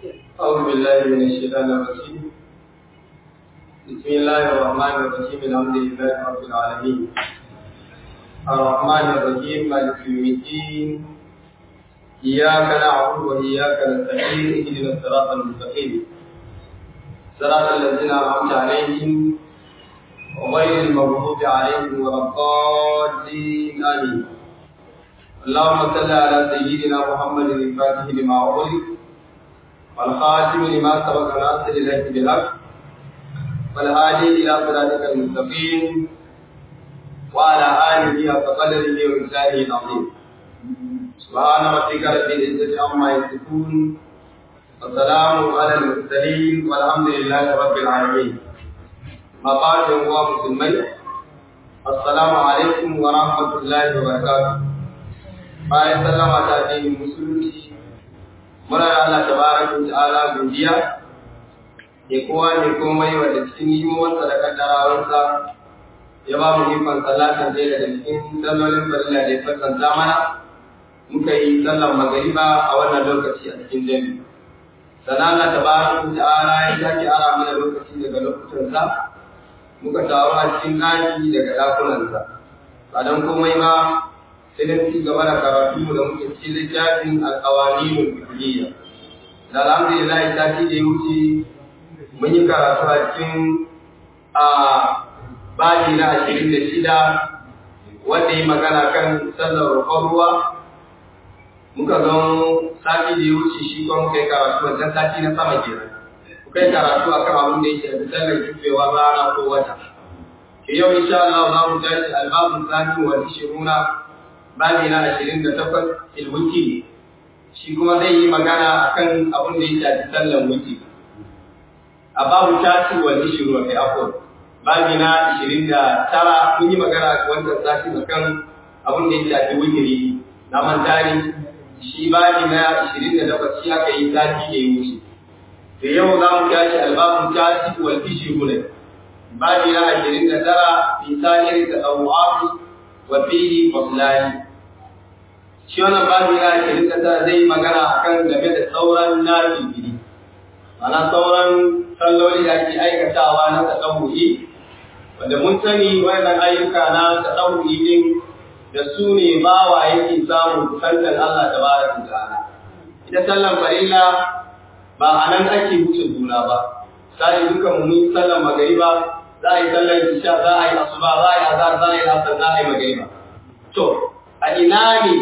أعوذ بالله من الشيطان الرجيم بسم الله الرحمن الرحيم الحمد لله رب العالمين الرحمن الرحيم مالك يوم الدين إياك نعبد وإياك نستعين اهدنا الصراط المستقيم صراط الذين أنعمت عليهم وغير المغضوب عليهم ولا الضالين آمين اللهم صل على سيدنا محمد الفاتح لما أغلق والخاتم لما سبق ناصر الهدي بالحق والهادي إلى صراطك المستقيم وعلى آله حق قدره ومثاله العظيم سبحان ربك رب العزة عما يصفون والسلام على المرسلين والحمد لله رب العالمين ما قال هو مسلمين السلام عليكم ورحمة الله وبركاته bayan sallama ta addinin musulunci muna da Allah tabaraka wa ta'ala godiya da kowa ne komai wanda cikin nimomansa da kaddarawarsa ya ba mu ikon sallatan ɗaya daga cikin sallolin farilla da ya fassanta mana muka yi sallan magariba a wannan lokaci a cikin jami sannan Allah tabaraka wa ta'ala ya sake ara mana lokaci daga lokutansa muka taru a cikin ɗaki daga ɗakunansa ba don komai ba sai dan ci gaba da karatu da muke cikin littafin alƙawaninul fiqhiyya da alhamdulillah ta ci da wuce mun yi karatu a cikin a baji na ashirin da shida wanda yi magana kan sallar roƙon ruwa muka zo sati da ya wuce shi kuma muka yi karatu wancan sati na sama kenan muka yi karatu akan abin da ya shafi sallar kifewa rana ko wata ke yau insha Allah za mu tashi albabun sani wa ishiruna babi na ashirin da takwas ilwuki shi kuma zai yi magana akan abin da ya shafi sallan wuki a babu tashi wa ishiru wa kai afuwa babi na ashirin da tara mun yi magana a wancan sati akan abin da ya shafi wukiri na mantari shi babi na ashirin da takwas shi aka yi sati da ya wuce da yau za mu tashi albabun tashi wa ishiru ne babi na ashirin da tara fi sa'iri da ɗau'afi wa fihi faslani shi wannan babu ya ce duka ta zai magana akan game da sauran nafili ana sauran salloli da ake aikatawa na taɗauri wanda mun sani wannan ayyuka na taɗauri din da su ne bawa yake samun kusantar Allah ta baraka ta'ala ita sallan farilla ba a nan ake wuce juna ba sai dukan mu sallan magariba za a yi sallar isha za a yi asuba za a yi azhar za a yi asar za a yi magariba to a ina ne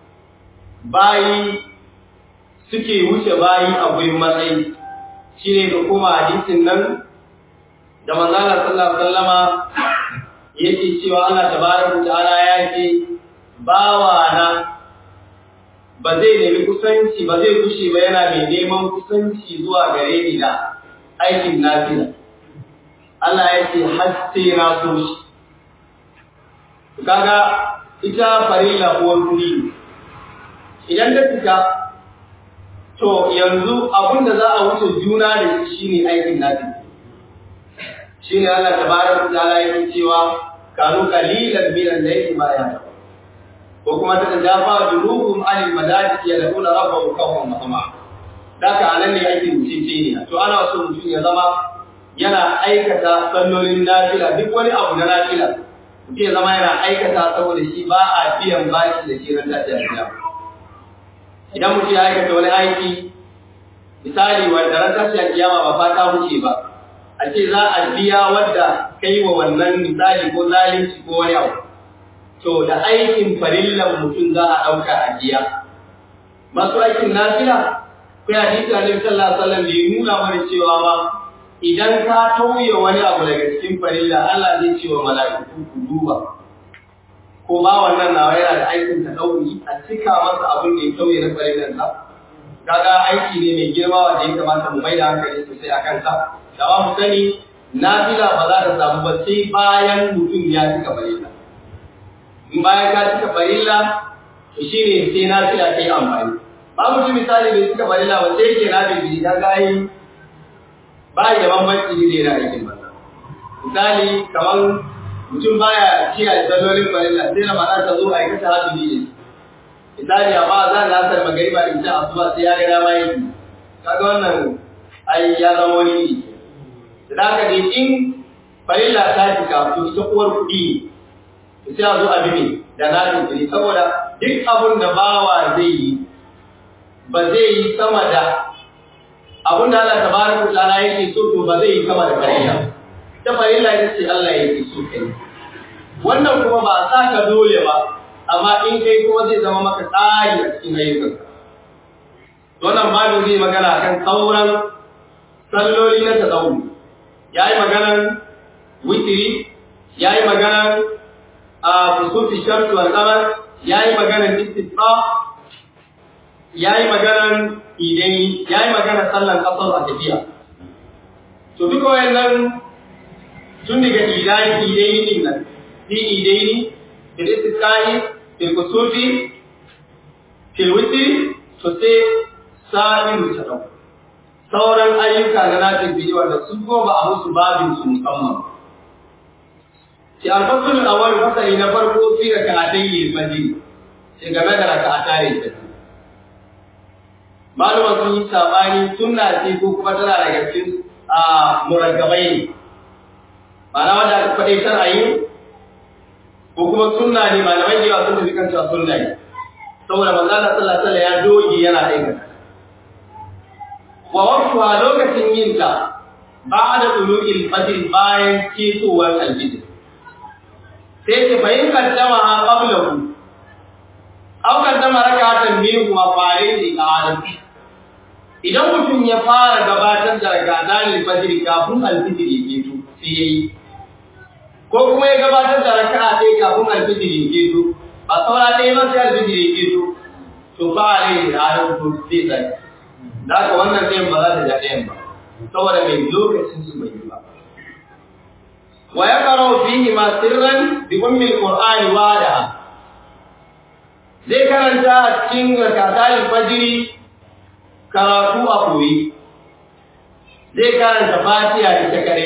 bayi suke wuce bayi a gurin matsayi shi ne da kuma hadisin nan da manzana sallallahu alaihi wasallama yake cewa Allah tabaraka ta'ala ya ce bawa na ba zai nemi kusanci ba zai kushe ba yana mai neman kusanci zuwa gare ni da aikin nafila Allah ya ce har sai na so shi kaga ita farilla ko wuri idan ta fita to yanzu abin da za a wuce juna da shi shine aikin nafi shine Allah tabaraka ta'ala yake cewa kanu qalilan min al-layli ma ya ko kuma ta jafa junuhum anil madajid yad'una rabbahum khawfan wa tama'a daka anan ne ake mutunci ne to ana so mutum ya zama yana aikata sallolin nafila duk wani abu na nafila mutum ya zama yana aikata saboda shi ba a biyan bashi da shi ran tafiya idan mutum ya aikata wani aiki misali wanda ran tashi kiyama ba fata wuce ba a ce za a biya wadda kai wa wannan misali ko zalunci ko wani abu to da aikin farillan mutum za a ɗauka a biya masu aikin nafila ko ya hadisi annabi sallallahu alaihi wasallam da ya nuna mana cewa ma idan ka tauye wani abu daga cikin farilla Allah zai ce wa mala'iku ku duba ko ba wannan nawa yana da aikin ta ɗauri a cika masa abin da ya tauye na farillansa kaga aiki ne mai girma wanda ya kamata mu mai da hankali sosai a kansa da ba mu sani nafila ba za ta samu ba sai bayan mutum ya cika farilla in bayan ka cika farilla to shine sai nafila ta yi amfani ba mutum misali bai cika farilla ba sai yake na bibi ka ga yi ba da bambanci ne da aikin ba misali kamar mutum baya kiyaye sallolin farilla sai na ma'ana ta zo aikata hajji ne misali amma za na asar magariba da ita asuba sai ya ga dama yi kaga wannan ai ya zama wani iri da haka dai in farilla ta cika to ita uwar kuɗi to sai a zo a bi da na jinkiri saboda duk abin da bawa zai yi ba zai yi sama da abin da Allah tabaraka ta'ala yake so to ba zai yi sama da farilla ta farilla ita ce Allah yake so kai wannan kuma ba a sa ka dole ba amma in kai kuma zai zama maka tsari a cikin ayyukanka wannan babu zai magana kan sauran salloli na tsawo ya yi maganan witiri ya yi maganan a kusurfi shamsu wal kamar ya yi maganan istisqa ya yi maganan idai ya yi maganan sallan kasar a tafiya to duka wayannan tun daga idai idai din nan fi idai ni fil istisqai fil kusurfi fil witiri to sai sa'in ta dauka sauran ayyuka na nafin biyu wanda sun ko ba a musu babin su musamman. Ci alfasulun a wani fasali na farko fi da ka'atai yi fajiri, ce game da raka'ata yi fajiri. Maluma sun yi sabani sunna ce ko kuma tana daga cikin a muragabai ne. Ma'ana wanda aka faɗe tana yi ko kuma sunna ne malamai da yawa sun tafi kan cewa sunna ne. Saboda manzo Allah sallallahu alaihi wasallam ya doge yana aikata. wa wakuwa lokacin yin ta ba da tulu'il fajr bayan ketowar alfijir sai ce bayin kaddama ha qablahu aw kaddama rak'atan minhu ma fa'in li qadam idan mutum ya fara gabatar da rak'atan fajr kafin alfijir ya keto sai yayi ko kuma ya gabatar da raka'a ɗaya kafin alfijir ya keto ba saura ɗaya ba sai alfijir ya keto to ba alai da adam to zai zai da haka wannan ɗayan ba za ta ja ɗayan ba saboda mai lokacin su bai yi ba wa ya karo fihi ma sirran bi ummi alqur'ani wada zai karanta a cikin rakatul fajri karatu a koyi zai karanta fatiha ita kare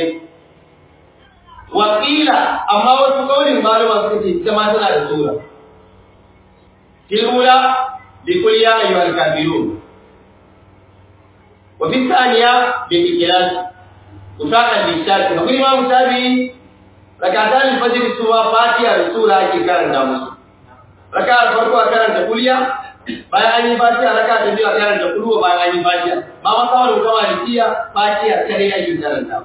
wakila amma wasu kaurin malama suka ce ita ma tana da sura tilula bi kul ya ayyuhal kafirun وفي الثانية بالإكلاس وفاقا للشاك فقل إمام الشافعي ركعتان الفجر سوى فاتحة رسولة كي كان دامس ركعة الفرق كان تقوليا bayan an yi fatiha raka ta biyu a karanta kulwa bayan an yi fatiha ba ma kawai da kawai tiya fatiha kare ake karanta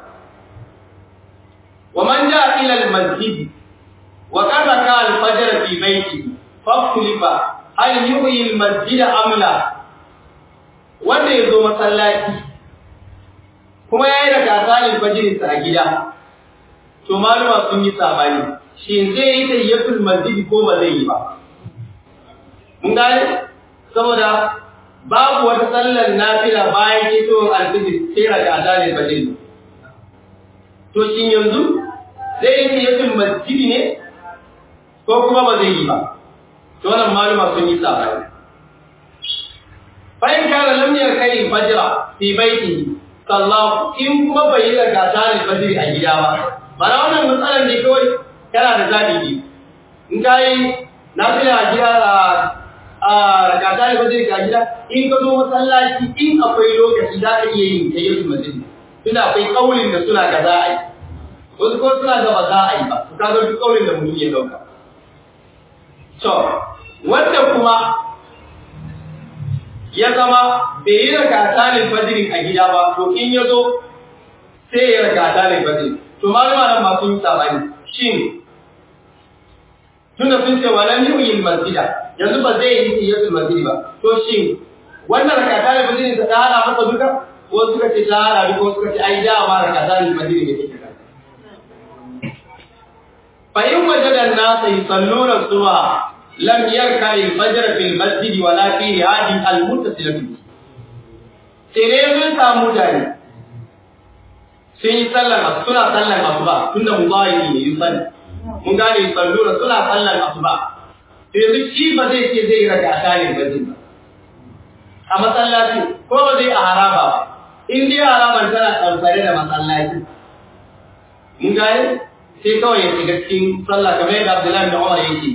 wa man ja ila al masjid wa qad ka al fajr fi baiti fa kulifa hal yuhyi al masjid am la wanda ya zo masallaci kuma ya yi da kasalin fajirinsa a gida to maluma sun yi sabani shi zai yi tayyatul masjid ko ba zai yi ba mun gane saboda babu wata sallar nafila bayan kitowar alfijir sai raka kasalin fajir to shi yanzu zai yi tayyatul masjid ne ko kuma ba zai yi ba to wannan maluma sun yi sabani bayan kana lam yarkai fajra fi baitihi sallahu in kuma bai yi zakata ne fajri a gida ba bara wannan matsalar ne kawai kana da zabi ne in kai nafila a gida a rakata ne fajri a gida in ka zo masallaci in akwai lokaci za ka iya yin tayyatu masjid tunda akwai kaulin da suna ga za a yi wasu ko suna ga ba za a yi ba ka ga duk kaulin da mutum ya dauka to wanda kuma ya zama bai yi rakata ne fajirin a gida ba to in ya zo sai ya rakata ne fajirin to malama nan ba sun yi sabani shin tunda sun ce walan yu'il masjida yanzu ba zai yi tiyatul masjid ba to shin wannan rakata ne fajirin ta hada masa duka ko suka ce ta hada duka ko suka ce ai da ma rakata ne fajirin ne take kan fa in wajada an-nasa yusalluna subha لم يركع الفجر في المسجد ولا في هذه المتصلة sai sun samu mutane sun yi sallan suna sallan asuba tunda mubayi ne yi sani mun gane sallura suna sallan asuba to yanzu shi ba zai ce zai raka ta ne ba zai ba a masallaci ko ba zai a haraba ba in dai haraban tana ɗamfare da masallaci mun gane sai kawai ya shiga cikin sallah kamar yadda Abdullahi da Umar yake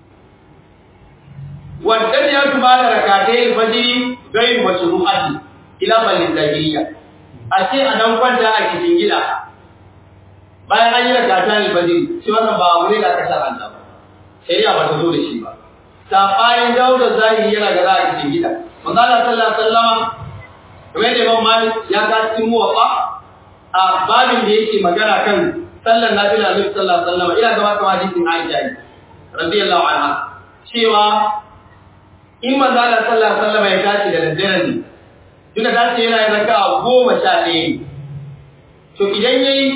والدنيا بعد ركعتي الفجر غير مشروعة ila balin zahiriya a ce a dan kwanta a cikin gida bayan an yi rakata ne fajiri shi wannan ba abu ne da aka shar'anta ba shari'a ba ta zo da shi ba safayin dauda zahiri yana ga za a cikin gida manzo Allah sallallahu alaihi wasallam kamar da Imam Malik ya ga cikin muwafa a babin da yake magana kan sallar nafila Annabi sallallahu alaihi wasallam ina gaba kamar hadisin Aisha radiyallahu anha cewa in manzo Allah sallallahu alaihi wasallam ya tashi da daddare ne tunda tashi yana yin raka'a goma sha ɗaya to idan yayi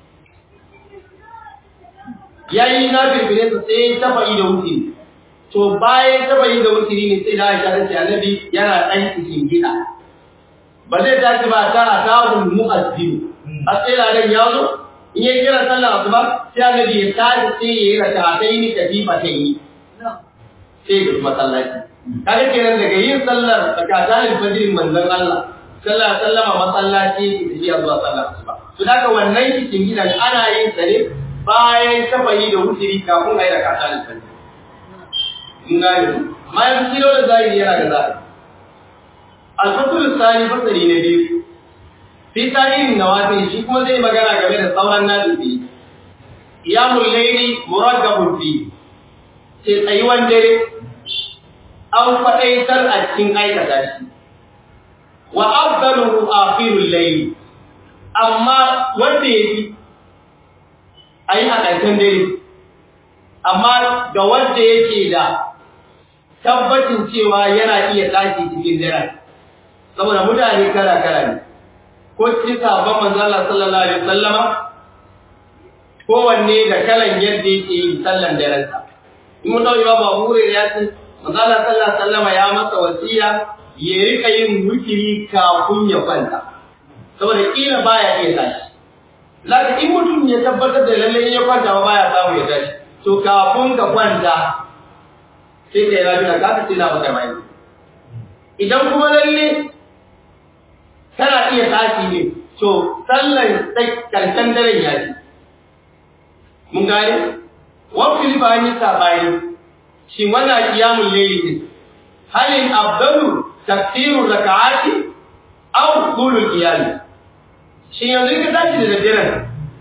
yayi na birbire sa sai ta fa'i da wuce to bayan ta fa'i da wuce ne sai da Aisha ta ce Annabi yana dan cikin gida ba zai tashi ba ta atahul mu'azzin a sai ladan ya zo in ya kira sallar asuba sai Annabi ya tashi sai ya yi raka'atai ni tafifa ta yi sai ga masallaci kaga kenan daga yin sallar zakatan fajr manzon Allah sallallahu alaihi wasallam masallaci tafiya zuwa sallar asuba to daga wannan cikin gidan ana yin sa ne bayan tafayi da wutiri kafin a yi rakatan fajr mun gane ma yanzu kilo da zahiri yana da zahiri al-fasl tsani fasali na biyu fi tarihin nawafil shi kuma zai magana game da sauran nabi qiyamul layli murakkabun fi sai tsayuwan dare an faɗaitar a cikin aikata shi wa afdaluhu akhirul layl amma wanda yake ayi a ƙarshen dare amma ga wanda yake da tabbacin cewa yana iya tashi cikin dare saboda mutane kala kala ne ko cikin sabon manzo Allah sallallahu alaihi wasallama kowanne da kalan yadda yake yin sallan daren sa in mun dauki babu hure ya ce manzo Allah sallallahu alaihi wasallama ya masa wasiya ya rika yin wukiri kafin ya kwanta saboda kila baya iya tashi Laka in mutum ya tabbatar da lalle in ya kwanta ba baya samu ya tashi to kafin ka kwanta sai ka yi lafiya ka ka tsina maka mai idan kuma lalle kana iya tashi ne to sallan karshen daren ya ci mun gane wafil ba ni sabani shi wannan qiyamul layli din halin afdalu takfiru rak'ati aw qulul qiyam shi yanzu ka tashi da daddare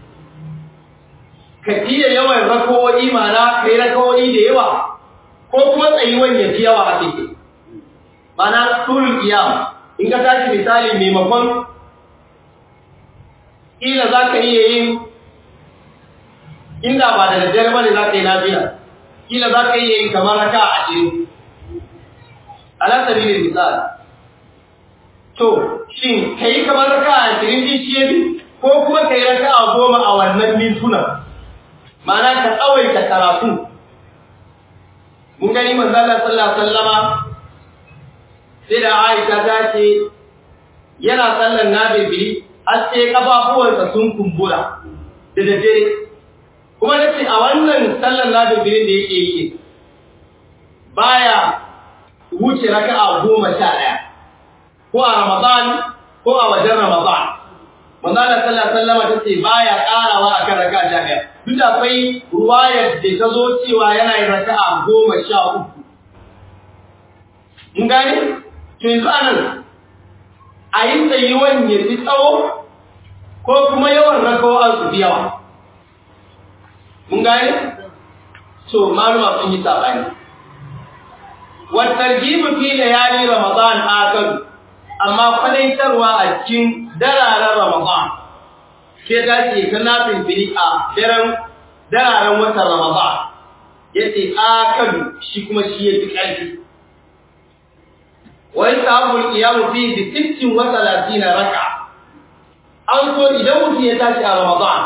ka tiya yawan rakawoyi mana kai rakawoyi da yawa ko kuma tsayuwan ya fi yawa a cikin mana qulul qiyam in ka tashi misali maimakon ila za ka iya yin inda ba da daddare ba ne za ka yi lafiya kila za ka iya yin kamar raka a ashirin alasari ne misali to shin ka yi kamar raka a ashirin din shi yabi ko kuma ka yi raka a goma a wannan mintuna ma'ana ka tsawaita karatu mun gani manzala sallallahu alaihi wasallama sai da Aisha ta ce yana sallan nabili har sai kafafuwansa sun kumbura da daddare kuma nace a wannan sallan nabilin da yake yi baya wuce raka'a goma sha ɗaya ko a Ramadan ko a wajen Ramadan manzo Allah sallallahu alaihi wasallam tace baya karawa akan raka'a sha ɗaya duk da akwai ruwayar da ta zo cewa yana yin raka'a goma sha uku mun gane to yanzu anan a yi tsayuwan ya fi tsawo ko kuma yawan rakawa su fi yawa mun gane to maluma sun yi sabani wa tarjibu fi layali ramadan akal amma kwadaitarwa a cikin dararen ramadan ke ta ce kana fili a daren dararen watan ramadan yace akal shi kuma shi yake ƙarfi wa yasabu qiyamu fi bi 36 raka an so idan mutum ya tashi a ramadan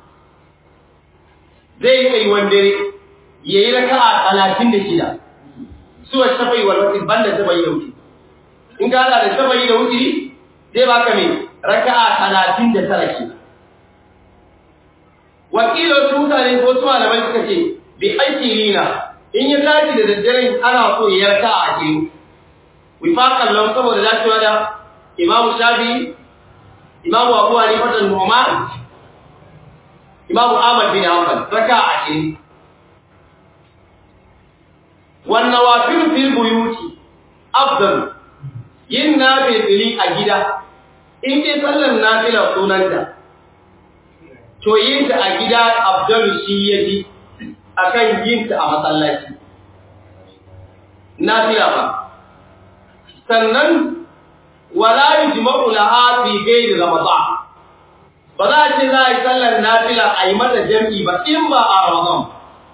zai yi tsayuwan dare ya yi raka a talatin da shida suwa shafai wa wasu banda shafa'i da wuce in ka hada da shafa'i da wuce zai baka mai raka a talatin da tara shida wakilin su mutane ko su malamai suka ce bi aiki lina in ya tashi da daddaren ana so ya raka a ashirin wifakan lau saboda dacewa da imamu shafi imamu abu hanifa da nu'man imamu ahmad bin hanbal raka ashirin wan nawafil fil buyuti afdal yin nafili a gida in dai sallar nafila sunanta to yin ta a gida abdul shi yaji akan yin ta a masallaci nafila ba sannan wala yujma'u laha fi ghairi ramadan ba za a ce za a yi sallar nafila a yi mata jam'i ba in ba a ramadan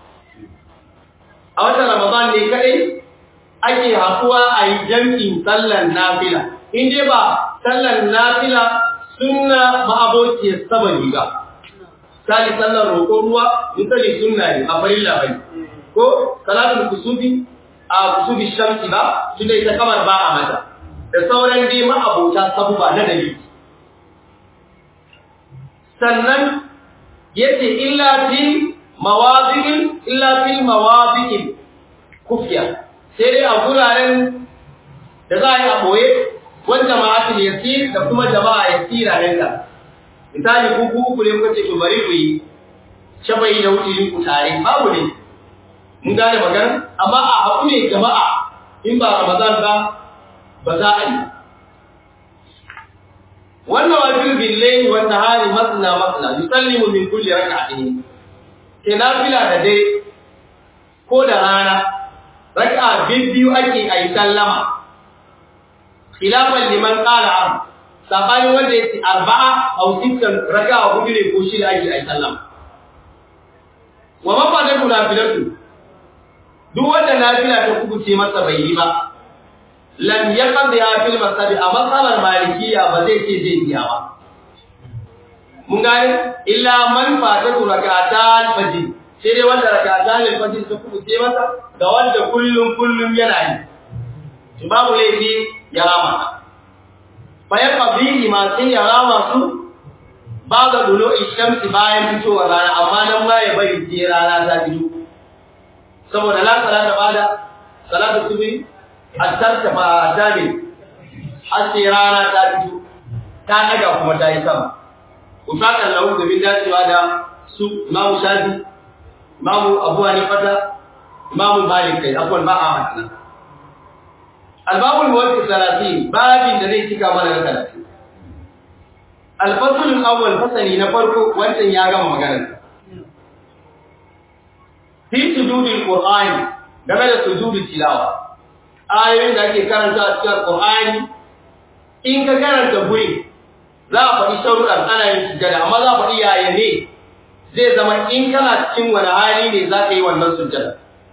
a watan ramadan ne kadai ake hakuwa a yi jam'in sallar nafila in dai ba sallar nafila sunna ma'abociyar sabani ba sali sallar roƙon ruwa misali sunna ne a farilla bai ko salatul kusufi a kusufi shamsi ba tunda ita kamar ba a mata da sauran dai ma'abota sabuba na dalili sannan yace illa fi mawadi'in illa fi mawadi'in kufiya sai dai a guraren da za a yi a boye wanda jama'atul yasir da kuma jama'a yasira nan da misali ku ku ku ne kuka ce to bari ku yi shabai da wuce ku tare babu ne mun gane magana amma a haku ne jama'a in ba ramadan ba ba za a yi wannan wajib billahi wa nahari masna masna yusallimu min kulli rak'atin ke nafila da dai ko da rana raka'a biyu ake ayi sallama khilafan liman qala am sabani wanda yake arba'a aw sittan raka'a hudu ne ko shida ake ayi sallama wa mafadatu nafilatu duk wanda nafila ta kubuce masa bai yi ba lam yaqdi ya fil masjid a masalar malikiya ba zai ce zai biya ba mun gane illa man fatatu rak'atan fajr sai dai wanda rak'atan fajr ta kubuce masa da wanda kullum kullum yana yi babu laifi ya rama fa ya qadi ma sai ya rama su ba ga dulo ishamsi bayan fitowar rana amma nan ma ya bari sai rana ta fito saboda la salata bada salatu subhi attarta ba dame har sai rana ta fito ta daga kuma ta yi sama usakan lahu da bin dacewa da su imamu shafi imamu abu hanifata imamu malik kai abuwan ba a matana albabul mawaki salatin babin da zai cika mana na talatin alfasulun awwal fasali na farko wancan ya gama maganar fi sujudil qur'ani game da sujudul tilawa ayoyin da ake karanta a cikin Qur'ani in ka karanta guri za a faɗi sharuɗan ana yin sujjada amma za a faɗi yaya ne zai zama in kana cikin wani hali ne za ka yi wannan sujjada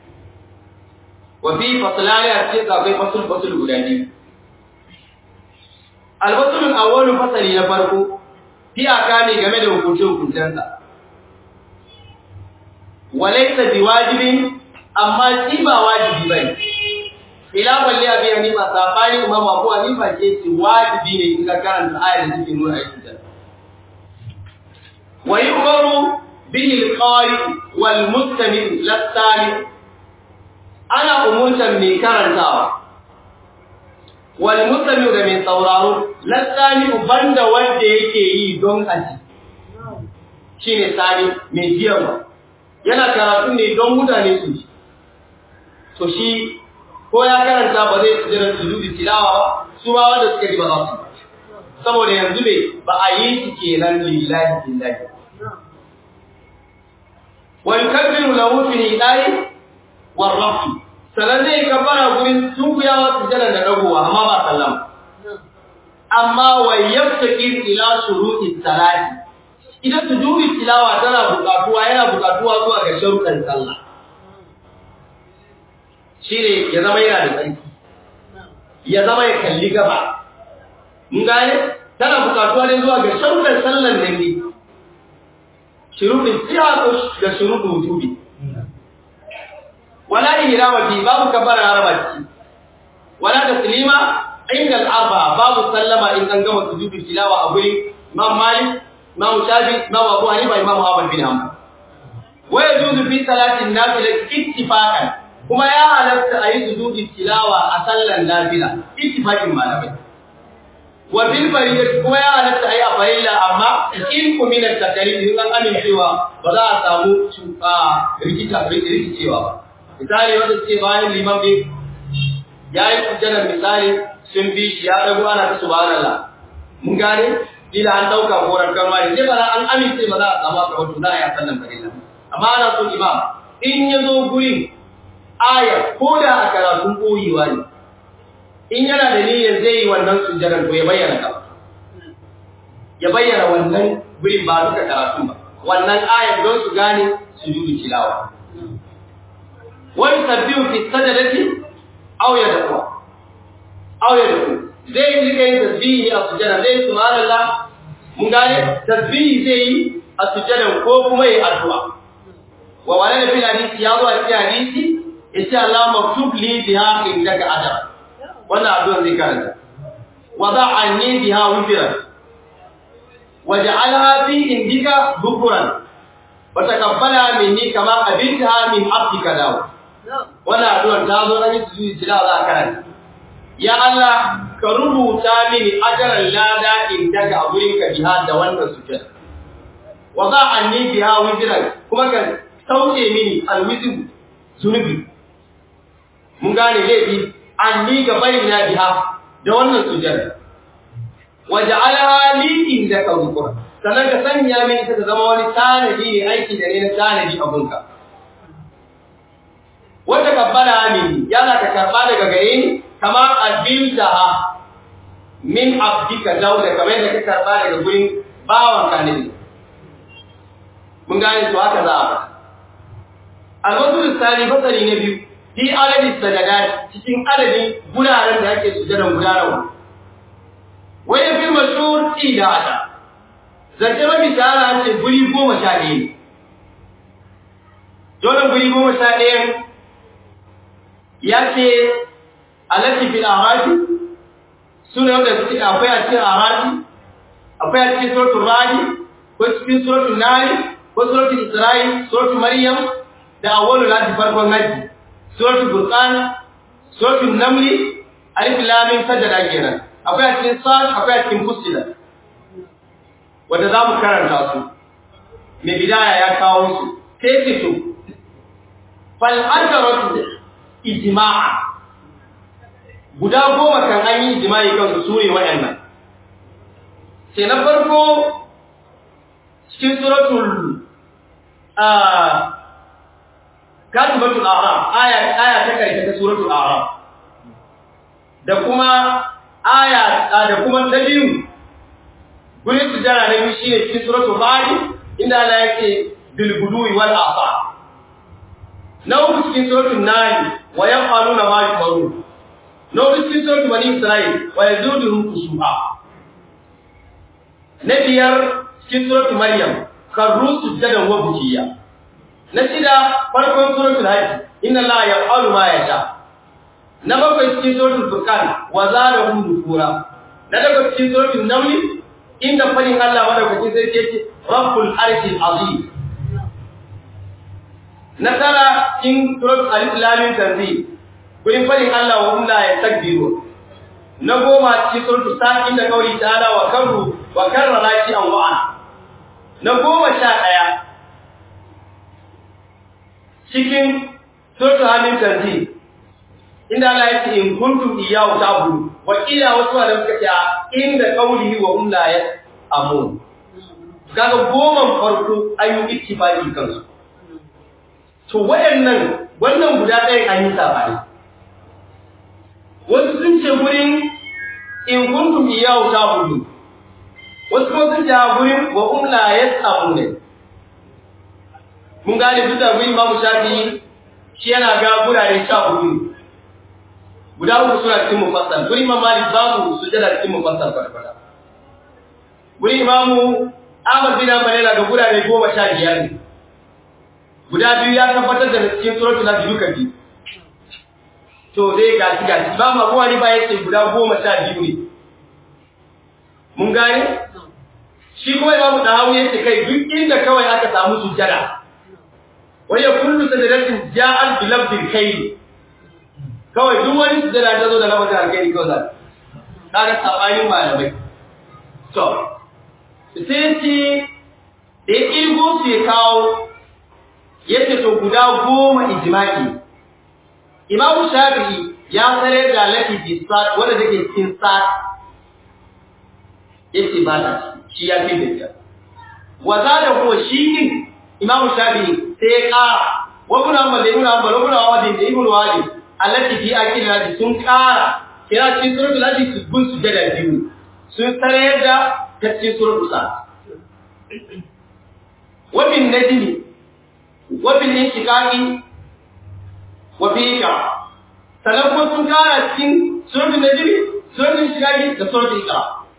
wa fi fasalani a cikin akwai fasul fasul guda biyu alfasulun awwalu fasali na farko iyaka ne game da hukuncin hukuncensa walaysa biwajibin amma shi ba wajibi bane khilafan li abi hanifa sabani imam abu hanifa ce ce wajibi ne in ka karanta ayar da take nuna aikin ta wa yu'maru bihi al-qari wal mustami' lasani ana umurtan mai karantawa wal mustami' da mai sauraro lasani banda wanda yake yi don aji shine sani mai jiyarwa yana karatu ne don mutane su ji to shi ko ya karanta ba zai sujjada sujudi tilawa ba su ma wanda suka ji ba za su saboda yanzu ne ba a yi shi kenan lillahi billahi wa yukabbiru lahu fi hidai wa rafi sanan zai kabbara gurin sunkuyawa sujjada da dagowa amma ba sallama amma wa yaftaqir ila shuruti salati idan sujudi tilawa tana buƙatuwa yana buƙatuwa zuwa ga sharuɗan sallah shi ne ya zama yana da tsarki ya zama ya kalli gaba mun gane tana bukatuwa ne zuwa ga sharuɗar sallan nan ne shuruɗin siya da shuruɗin wujubi wala ihrama fi babu kabbara harama ci wala taslima inda al-arba babu sallama in an gama sujudu tilawa a guri imam malik imam shafi imam abu hanifa imam ahmad bin hanbal wa yajuzu fi salatin nafila ittifaqan kuma ya halatta a yi sujudi tilawa a sallan nafila ittifaqin malamai wa bil fariyat kuma ya halatta a yi a farilla amma in ku min at-takalif in an amincewa ba za a samu rikita rikicewa ba misali wanda suke bayan liman bai ya yi sujjadar misali sun bi shi ya dago ana ta subhanallah mun gane ila an dauka koran karma ne sai ba an amince ba za a samu ka wato za a yi sallan farilla amma ana so imam in ya zo gurin aya ko da a karatun koyewa ne in yana da niyyar zai yi wannan sujjadar to ya bayyana ka ya bayyana wannan gurin ba duka karatun ba wannan ayar don su gane sujudu tilawa wani sabbihu fi sajadati aw yad'u aw yad'u zai yi rika yin tasbihi a sujjada zai subhanallah mun gane tasbihi zai yi a sujjadan ko kuma yi addu'a wa wala da fil hadisi ya zo a cikin hadisi yace Allah maktub li biha indaka ajra wannan addu'a zai karanta wa da'anni biha wifran waj'alha fi indika dhukran wa taqabbala minni kama qabiltaha min abdika dawo wannan addu'a ta zo nan su tilawa za a karanta ya Allah ka rubuta mini ajaran lada indaka a gurin ka biha da wannan sujjada wa da'anni biha wifran kuma ka sauke mini alwizin zunubi mun gane laifi an ni ga bari na biha da wannan sujada waja'alaha li indaka dhikra sannan ka sanya mini ta zama wani tanadi ne aiki da ne na tanadi a gunka wanda kabbala mini yana ka karba daga gare ni kama abiltaha min abdika dauda kamar da ka karba daga gurin bawan ka ne mun gane to haka za a faɗa Al-Masud Sani fasali na biyu, fi adadin sadadat cikin adadin guraren da ake sujadan gudanarwa. Wani fi mashhur idada. Zance mafi shahara ce guri goma sha ɗaya ne. Dole guri goma sha ɗaya ya ce alati fil arafi sune wanda suke akwai a cikin arafi akwai a cikin suratul radi ko cikin suratul nari ko suratul isra'i suratul maryam da awwalu lati farkon naji suratul furqan suratul naml alif lam mim sajada kenan akwai a cikin sad akwai a cikin fusila wanda zamu karanta su mai bidaya ya kawo su sai ce to fal ajaratu ijma'a guda goma kan an yi ijma'i kan su sure wayannan sai na farko cikin suratul katibatul a'raf aya aya ta karshe ta suratul a'raf da kuma aya da kuma ta biyu gurin sujara na biyu shine cikin suratul fadi inda Allah yake bil gudui wal afa na uku cikin suratul nahl wa yaqaluna ma yumaru na uku cikin suratul bani isra'il wa yazuduhum khushu'a na biyar cikin suratul maryam karru sujjadan wa bukiya na shida farkon suratul hajj inna allaha yaf'alu ma yasha na bakwai cikin suratul furqan wa zadahum nufura na daga cikin suratul naml inda fadin Allah madaukakin sai yake rabbul arshil azim na tara cikin suratul alif lam mim tanzil gurin fadin Allah wa hum la yastakbiru na goma cikin suratul sa inda kauli ta'ala wa karru wa karrara shi an wa'ana na goma sha ɗaya cikin suratul hamim tanzil inda Allah ya ce in kuntum iyyahu ta'budu wa ila wasu da suka ce inda qawlihi wa hum la ya'mun kaga goman farko ayu ittifaqi kansu to wayannan wannan guda ɗaya an yi sabani wasu sun ce gurin in kuntum iyyahu ta'budu wasu kuma sun ce gurin wa hum la ya'mun mun gane duk da gurin Imam Shafi'i shi yana ga gurare sha hudu guda uku suna cikin mufassal guri imam malik babu sujada cikin mufassal kwata guri imam ahmad bin hanbal yana ga gurare goma sha biyar ne guda biyu ya tabbatar da cikin suratul nabi duka biyu to dai ga shi ga shi ba ma kowa ne ba yace guda goma sha biyu ne mun gane shi kuma imam dahawi yace kai duk inda kawai aka samu sujada wa ya kullu sajadatin ja'al bi lafdil khayr kawai duk wani sujada ta zo da lafazin alkhairi kawai za ta ga sabanin malamai to sai ce da ya kirgo su ya kawo yace to guda goma ijma'i imamu shafi'i ya tsare da lati bi sat wanda take cikin sat yace ba ta shi ya fi da wa zada huwa shi din imam shafi'i sai ya kara wa ibn hanbal ibn hanbal ibn wadi da ibn wadi allati fi akil hadi sun kara kira cikin suratul hadi su gun su da biyu sun tsare da ta cikin suratul sa wa bin najmi wa bil inshiqaqi wa fi ka sannan kuma sun kara cikin suratul najmi suratul inshiqaqi da suratul iqra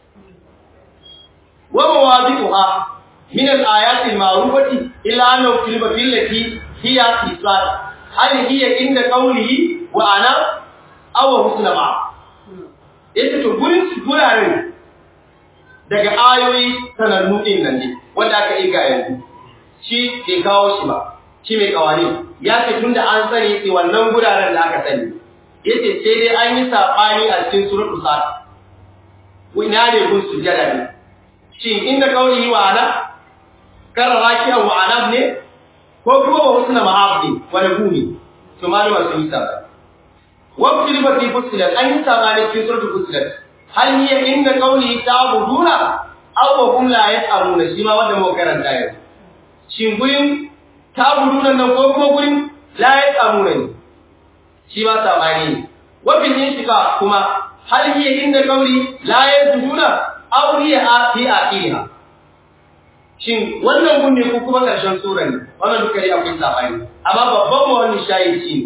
wa mawadi'uha من الآيات المعروفة إلا أنه كلمة التي هي إصلاح هل هي عند قوله وأنا أو حسن ما yace to gurin su guraren daga ayoyi sanannu din nan ne wanda aka iga yanzu shi bai kawo shi ba shi mai kawani ya ce tunda an sani sai wannan guraren da aka sani yace sai dai an yi sabani a cikin suratul sad ina ne gun sujada ne shin inda kauli wa ana karara kiyan wa anab ne ko kuma wa husna ma'ab ne wani gumi to malama sun yi sabani wa kilifa fi fusilat an yi sabani cikin suratul fusilat hal hiya inda qawli ta'buduna aw wa hum la yas'aluna shi ma wanda mu karanta yau shin gurin ta'buduna nan ko kuma gurin la yas'aluna ne shi ma sabani ne wa bil inshika kuma hal hiya inda qawli la yasjuduna aw hiya fi akhiriha shin wannan gun ne ko kuma ƙarshen sura ne wannan duka dai akwai sabani amma babban mu wannan shayi shi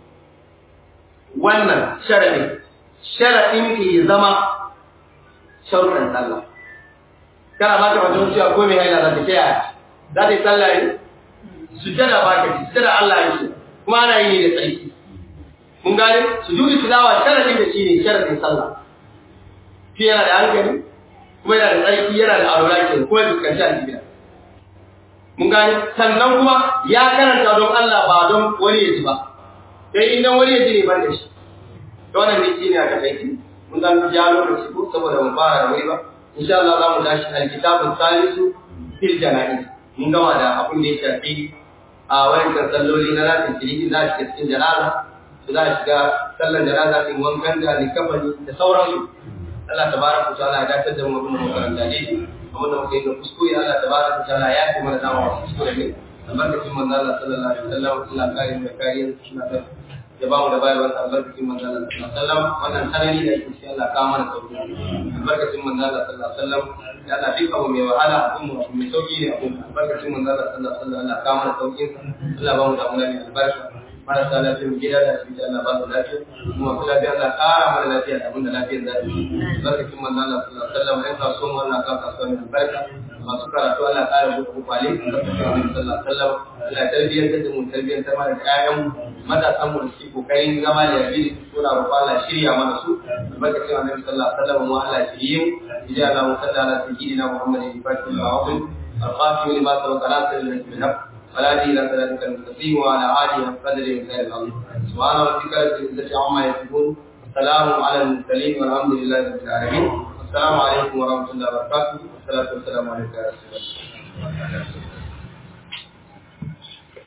wannan sharadin sharadin ke zama sharuɗan sallah kana ba ka wajen cewa ko mai haila za ta kiyaye za ta yi sallah ne sujjada ba ka ci sujjada Allah ya ce kuma ana yi ne da tsarki mun gane sujudu tilawa sharadin da shi ne sharadin sallah shi yana da hankali kuma yana da tsarki yana da alwala ke kuma ya fuskanci alƙibla mun gane sannan kuma ya karanta don Allah ba don wani ya ji ba sai idan wani ya ji ne ban da shi to wannan ne shine aka kai mun dan ja lokaci ko saboda mu fara da wuri ba insha Allah za mu tashi alkitabu salisu fil janaiz mun gama da abin da ya shafi a wayancan salloli na lafiyar kiriki za shi cikin janaza su za shiga sallan janaza din wankan da likafani da sauransu Allah tabaraka ta'ala ya dace da mu abin da makaranta ne abin da muke yi da kuskure Allah tabaraka ta'ala ya yi mana dama wasu kuskure ne albarkacin manzo Allah sallallahu alaihi wasallam Allah kare mu da kariya suna da ya ba mu da bayarwar albarkacin manzo Allah sallallahu alaihi wasallam wannan sanani da yake cikin Allah ka mana sauki albarkacin manzo Allah sallallahu alaihi wasallam ya Allah duka mu mai wahala abun mu mai sauki ne abun albarkacin manzo Allah sallallahu alaihi wasallam Allah ka mana sauki Allah ba mu da mulani albarka marasa lafiyar gida da asibiti Allah ba su lafiya kuma kula da Allah ƙara mana lafiya da abin da lafiyar za su barkakin manzo Allah sallallahu alaihi wasallam ɗan kasuwan wannan kan kasuwa mai albarka masu karatu Allah ƙara buɗe kwakwale barkakin Annabi sallallahu alaihi wasallam Allah tarbiyyar da mu tarbiyyar ta mana ƴaƴan mu matasan mu da suke kokarin zama da yabi da suna roƙo Allah shirya mana su barkakin Annabi sallallahu alaihi wasallam mu Allah shirye mu idan Allah mu sallala sayyidina Muhammadin fatih al-awwal الخاتم لما سبق ناصر بالحق ولا دين ذلك المستقيم وعلى آله قدر مثال العظيم سبحان ربك رب العزة عما يصفون وسلام على المرسلين والحمد لله رب العالمين السلام عليكم ورحمة الله وبركاته والصلاة والسلام عليك يا رسول الله